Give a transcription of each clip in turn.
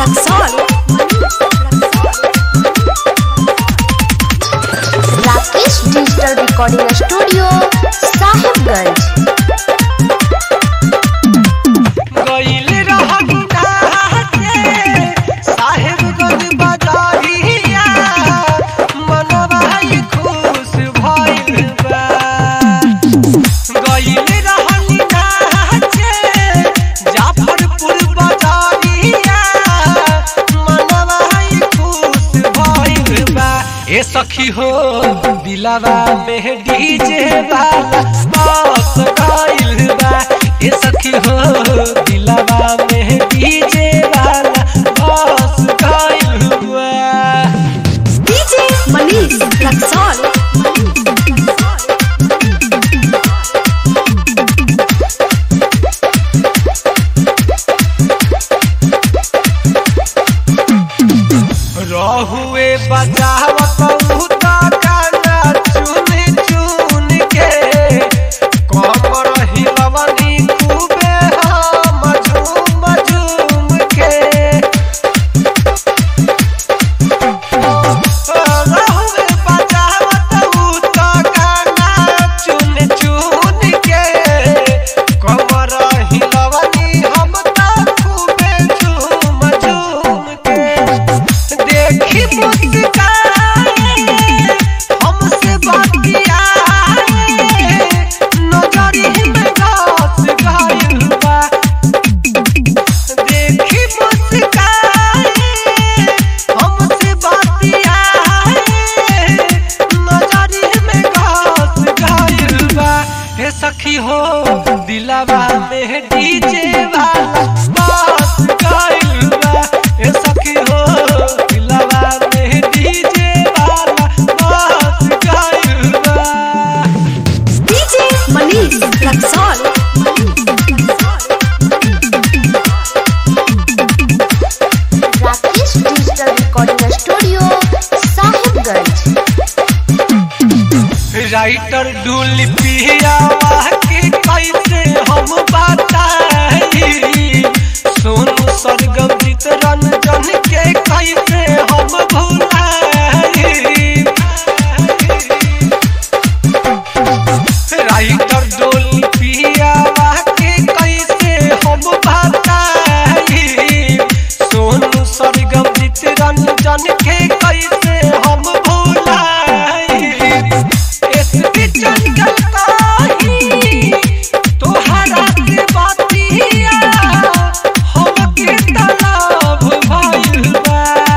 Raxaul Rakesh digital recording studio Sahibganj गइल रहनी नाचे, साहेबगंज बाजारिया, मनवा ई खुश भइल बा। गइल रहनी नाचे, जाफरपुर बाजारिया, मनवा ई खुश भइल बा। ए सखी हो दिलावा में डीजे वाला बस गइल बा ए सखी हो दिलावा में डीजे वाला बस गइल बा डीजे मनीष रक्सौल रहुए बजावत उता गाना चुन चुन के कमर हिलवनी खूबे हम झूम झूम के रहुए बजावत उता गाना चुन चुन के कमर हिलवनी हम त खूबे झूम झूम के देखी मुस्काए हमसे बतियाए नजरी में घास गइल बा देखी मुस्काए हमसे बतियाए नजरी में घास गइल बा हे सखी हो दिलावा में डीजे वाला बस गइल बा हे सखी हो दिलावा में डीजे वाला बस गइल बा DJ Manish Raxaul Rakesh digital recording studio Sahibganj writer ढूल पियावा के कैसे हम बताई सोनू सरगम गीत रंजन के कैसे हम भुलाई राइटर डोल पियावा के कैसे हम बताई सोनू सरगम गीत रंजन के कैसे हम भुलाई एसपी जंगल काही तोहरा के बातिया हमके तलाब भइल बा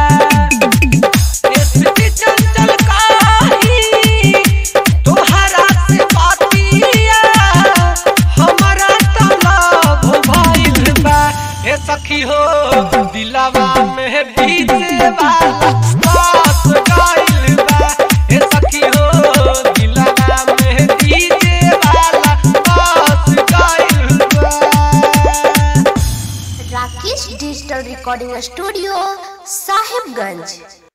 एसपी जंगल काही तोहरा से बातिया हमरा तलाब भइल बा ए सखी हो दिलावा में डीजे वाला बात गइल बा ए सखी हो दिलावा में डीजे वाला बात गइल बा Rakesh digital recording studio Sahibganj